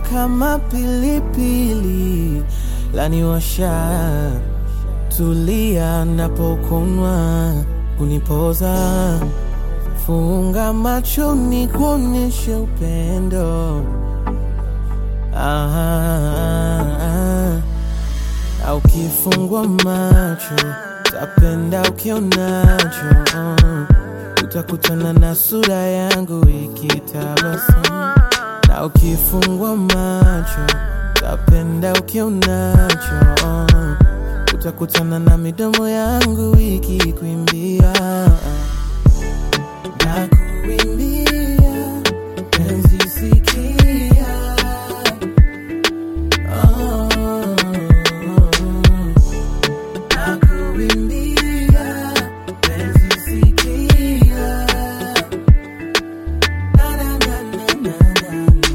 kama pilipili laniwasha, tulia napokunwa kunipoza, funga macho ni kuonyeshe upendo ah, ah, ah. Au kifungwa macho tapenda ukionacho uh. Utakutana na sura yangu ikitabasamu na ukifungwa macho tapenda ukionacho uh. Utakutana na midomo yangu ikikuimbia na kuimbia penzi sikia oh. Nakuimbia, penzi sikia. Na, na, na, na, na, na, na.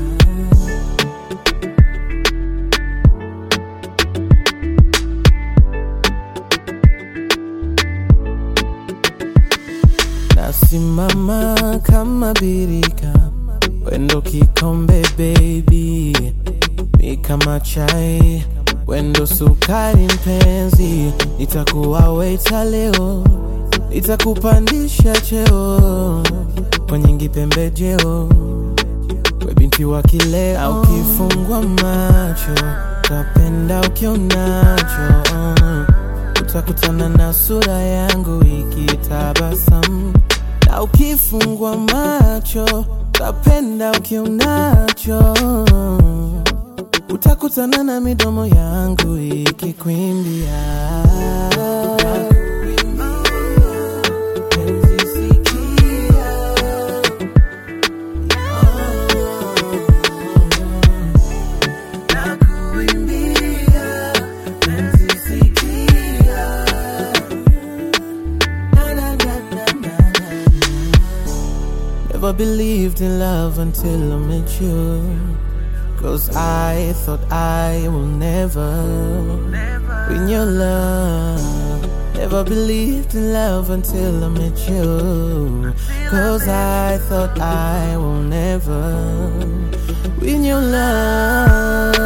Nasimama kama birika, wendo kikombe baby, mi kama chai, wendo sukari mpenzi, nitakuwa waiter leo, nitakupandisha cheo kwenye kipembejeo, we binti wa kileo, au kifungwa macho tapenda ukionacho utakutana na sura yangu ikitabasamu, na ukifungwa macho tapenda ukionacho, utakutana na midomo yangu ikikwimbia. Penzi sikia, nakuimbia, penzi sikia. Na, na, na, na, na, na. Never believed in love until I met you. Cause I thought I will never win your love. Never believed in love until I met you. Cause I thought I will never win your love.